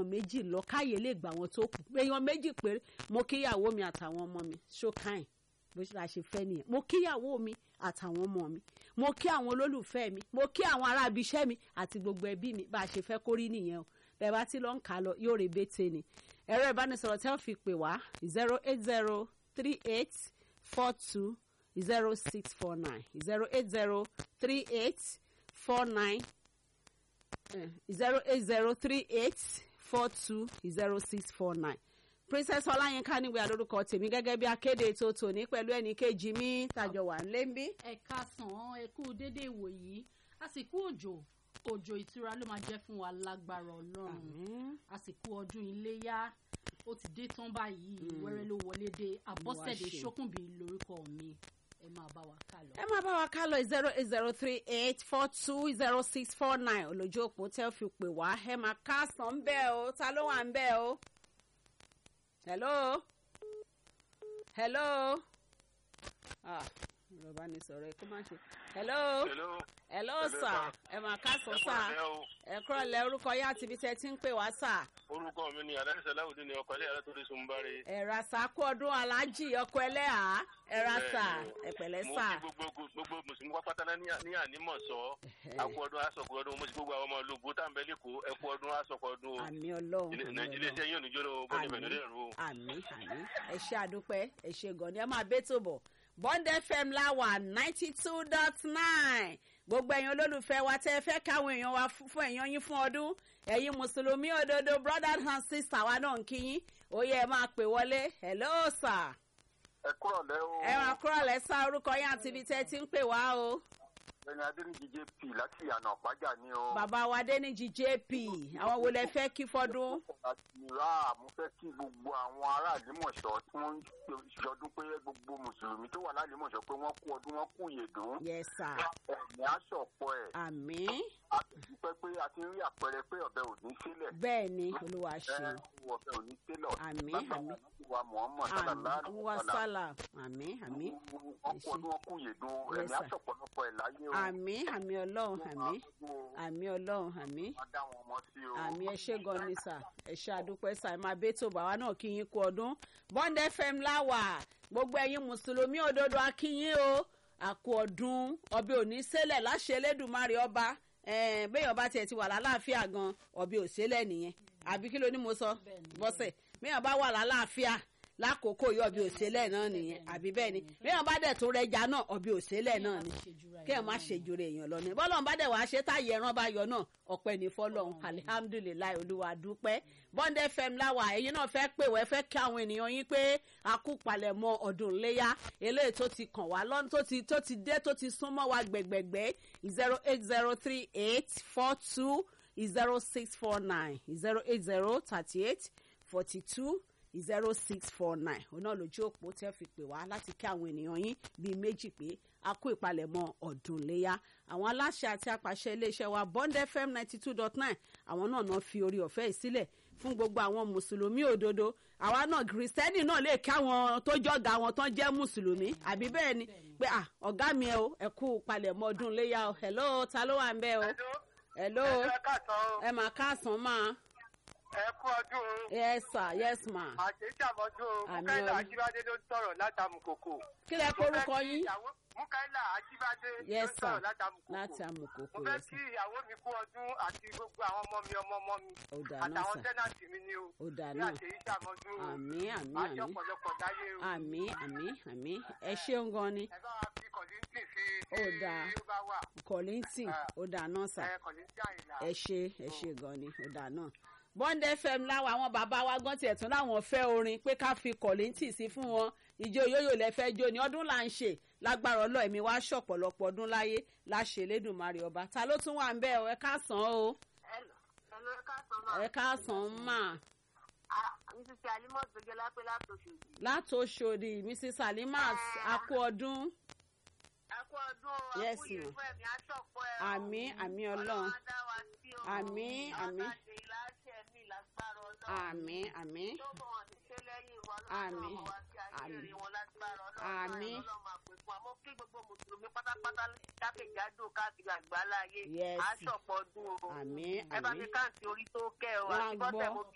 èèyàn méjì lọ káyè lè gbà wọn tó kù èèyàn méjì péré mo kíyàwó mi àtàwọn ọmọ mi ṣókàìn bó ṣe la ṣe fẹ́ nìyẹn mo kíyàwó mi àtàwọn ọmọ mi mo kí àwọn olólùfẹ́ mi mo kí àwọn ará ibi iṣẹ́ mi àti gbogbo ẹbí mi bá a ṣe fẹ́ kórí nìyẹn o bẹ́ẹ̀ bá ti lọ ń kà á lọ yóò rè bété ni ẹ̀rọ ìbánisọ̀rọ̀ tẹ́ ò fi pè wá zero eight zero three eight four two zero six four nine zero eight zero three eight four nine zero eight zero three eight four two zero six four nine princess ọláyínká níwèé alórúkọ tèmi gẹ́gẹ́ bí akéde ètò tòní pẹ̀lú ẹnì kejì mi tàjọ wà ń lé ń bí. ẹ káàsán ẹ kú dédé ìwòyí àsìkò òjò òjò ìtura ló máa jẹ́ fún wa lágbára ọlọ́run àsìkò ọdún iléyá ó ti dé tán báyìí wẹ́rẹ́ ló wọlé dé àbọ̀sẹ̀dé ṣe. ṣókùnbí lórúkọ mi ẹ máa bá wa ká lọ. ẹ máa bá wa ká lọ zero eight zero three eight four two zero six four nine olójú òpó tẹ́ ò fi pè wá ẹ máa káàsán ń bẹ́ẹ̀ o ta ló wà ń bẹ́ẹ̀ o. hello hello ah yorùbá ni sọ̀rọ̀ ẹ kó má ṣe hello Hello. hello Hello, sir sir. ẹ máa káàsán Ẹ sir kúrọ̀lẹ́ o. ẹ kúrọ̀ lẹ orúkọ yá àti ibi tẹ́ ti ń pè wá sir. orúkọ mi ni adáṣẹ láwùjọ ni ọkọ ilé ẹ̀rọ tó lè sun báre. ẹ̀rà sá kú ọdún aláàjì ọkọ ẹlẹ́à ẹ̀rà sà ẹ̀pẹ̀lẹ́ mo sà. kí gbogbo gbogbo mùsùlùmí pápátá náà ní ní ànímọ̀ sọ àkú ọdún aṣọkọ ọdún mo sì gbogbo àwọn ọmọ ológun tá à ń bẹ lẹ́kọ̀ọ́ ẹkú ọdún aṣọkọ ọdún o àmì ọlọ́run Ilé- àmì nàìjíríà ọlọ́run iṣẹ́ yóò níjó lọ́wọ́ bọ́ọ̀lù ìbẹ̀rẹ̀ lè rú o. àmì àmì ẹ ṣe àdúpẹ́ ẹ ṣe gan ni ẹ máa bẹ́ tó bọ̀ bond fm láwà ninety two dot nine gbogbo ẹ̀yin olólùfẹ́ wa tẹ́ ẹ fẹ́ káwọn èèyàn wa fún fún èèyàn yín fún ọdún ẹ̀yin mùsùlùmí òdodo brothers and sisters wa náà ń kí yín ó yẹ ẹ máa pè wọlé hello sir ẹ kúrọ̀ lẹ́ o. ẹ máa kúrò lẹ́sà orúkọ yín àti ibi tẹ́ ẹ ti ń pè wá o. ẹni adéníjì jp láti ìyànà ọ̀pájà ni o. bàbá wa déníjì jp àwọn wo lẹ fẹ́ kí fọdún. àtìrá mo fẹ́ kí gbogbo àwọn ará àlímọ̀ṣọ́ tí wọ́n ń ṣọdún pé gbogbo mùsùlùmí tó wà lálímọ̀ṣọ́ pé wọ́n kú ọdún wọn kú ìyèdún. yes sir ẹ̀mí aṣọ̀pọ̀ ẹ̀ àmín a sì dúpẹ́ pé a ti ń rí àpẹẹrẹ pé ọ̀bẹ ò ní sílẹ̀. bẹ́ẹ̀ ni olúwa ẹ ṣe ọ̀bẹ ò ní sílẹ̀. Àmín, Lágbára àmín. Ànábì wa Muhammad sallallahu àmín alaihi wa wasallam. sálà àmín àmín wọ́n kú ọdún wọn kú ìyèdún Yes, ẹ̀mí sir. aṣọ̀pọ̀lọpọ̀ ẹ̀ láyé o. àmín àmín ọlọ́run àmín àmín ọlọ́run àmín Wọ́n dá wọn mọ́ sí o. àmì ẹ ṣé gan ni sà ẹ ṣé àdúpẹ́ sà ẹ máa bẹ́ tó bàwa náà kí yín kú ọdún bond fm láwà gbogbo ẹ̀yin mùsùlùmí òdodo akínyín o àkú ọdún ọbẹ̀ òní sẹ́lẹ̀ láṣẹ Elédùmarè ọba ẹ̀ẹ́n bẹ́ẹ̀ ọba tiẹ̀ ti wà lálàáfíà gan ọbẹ̀ òsẹ́lẹ̀ nìyẹn àbí kí ló ní mo sọ bọ́sẹ̀ bẹ́ẹ̀ ọba wà lálàáfíà lákòókò yìí ọbẹ̀ òsẹ́lẹ̀ náà nìyẹn àbí bẹ́ẹ̀ ni bẹ́ẹ̀ ọba dẹ̀ tó rẹja náà ọbẹ̀ òsẹ́lẹ̀ náà ni kí ẹ má ṣèjú rẹ èèyàn lọ ní bọ́lọ̀ bá dẹ̀ wá ṣe táyé ẹran bá yọ náà ọpẹ́ ní fọlọ́run alihamudulilayi olúwa dúpẹ́ bond fm láwà ẹ̀yin náà fẹ́ pè wẹ́ fẹ́ kí àwọn ènìyàn yín pé a kú palẹ̀mọ́ ọdún iléyà eléyìí tó ti kàn wá lọ́nà tó ti tó ti dé tó ti súnmọ́ wa gbẹ̀gbẹ̀gbẹ̀ zero eight zero three eight four two zero six four nine zero eight zero thirty eight forty two zero six four nine òun náà lójú òpó tẹ́ fi pè wá láti kí àwọn ènìyàn yín bíi méjì pé a kó ìpalẹ̀mọ́ ọdún léyà àwọn aláṣẹ àti apàṣẹ iléeṣẹ́ wa bond fm ninety two dot nine àwọn náà náà fi orí ọ̀fẹ́ yìí sílẹ̀ fún gbogbo àwọn mùsùlùmí òdodo àwa náà kìrìsìtẹ́nì náà lè kí àwọn tó jọ̀gá wọn tán jẹ́ mùsùlùmí àbí bẹ́ẹ̀ ni pé à ọ̀gá mi ẹ o ẹ kú ìpalẹ̀mọ́ ọdún léyà o hello ta ló wà ń bẹ́ o hello ẹ káàsán o. ẹ mà káàsán máa ẹ kú ọdún o. yes sir yes ma àṣeṣàmọ́dún Àmì mukaila Ọlọ́run. ajíbádé ló ń sọ̀rọ̀ látàmùkòkò. kí lẹ korúkọ yín mukaila ajíbádé ló yes ń sir sọ̀rọ̀ látàmùkòkò. láti amòkòkò mo fẹ́ yes kí sir ìyàwó mi kú ọdún àti gbogbo àwọn ọmọ mi ọmọ ọmọ mi ó dáa náà àtàwọn sir tẹ́nàtì mi ni o. ó dáa ní náà àṣeṣàmọ́dún o. àmì àmì àti àmì ọ̀pọ̀lọpọ̀ dáyé o. àmì àmì àmì ẹ ṣeun gan ni ẹ bá wa fi kọ̀lìntì sí Ó dáa. tí ó bá wà. kọ̀lìntìn ó dáa náà sà ẹ kọ̀lìntì àyìnlá. ẹ ṣe ẹ ṣe gan ni ó dáa náà bond fm láwọn àwọn bàbá wa gan tiẹ̀ tún láwọn fẹ́ orin pé ká fi kọ̀lìntì sí fún wọn ìjó yóyò lẹ fẹ́ jó ni ọdún là ń ṣe lágbára ọlọ́ ẹ̀mí wá ṣọ̀pọ̀lọpọ̀ ọdún láyé láṣẹ Elédùmarè ọba ta ló tún wà ń bẹ́ ọ ẹ káàsán o Hello, ẹ káàsán máa. ẹ káàsán mà Mrs. Alimot gbẹgẹ lápẹ́ látòṣòdì. látòṣòdì mrs alimat akú ọdún Ẹ kú ọdún o, Yes, àkúyè ma'am. fún ẹ̀mí aṣọ́pọ̀ ẹ̀ o. àmì àmì ọlọ́run Ọlọ́run á dá wa sí o. Àmín, àmín. Ọlọ́run á ṣe ìlàṣẹ mi lágbára Ọlọ́run. àmì àmì Tó bọ̀ wọ́n ti ṣe lẹ́yìn wa Àmín, lọ́wọ́ wa sí ayé àmín. rí wọn lágbára Ọlọ́run. Àmín. Ọlọ́run máa pè fún wa. Mo kí gbogbo Mùsùlùmí pátápátá jákèjádò káàkiri àgbáláyé. Yes. Aṣọ̀pọ̀ ọdún o. àmì Ẹ bá àmì mi káàntì orí tó kẹ́ o. Wọ́n á Àti bọ́sẹ̀ gbọ́. mo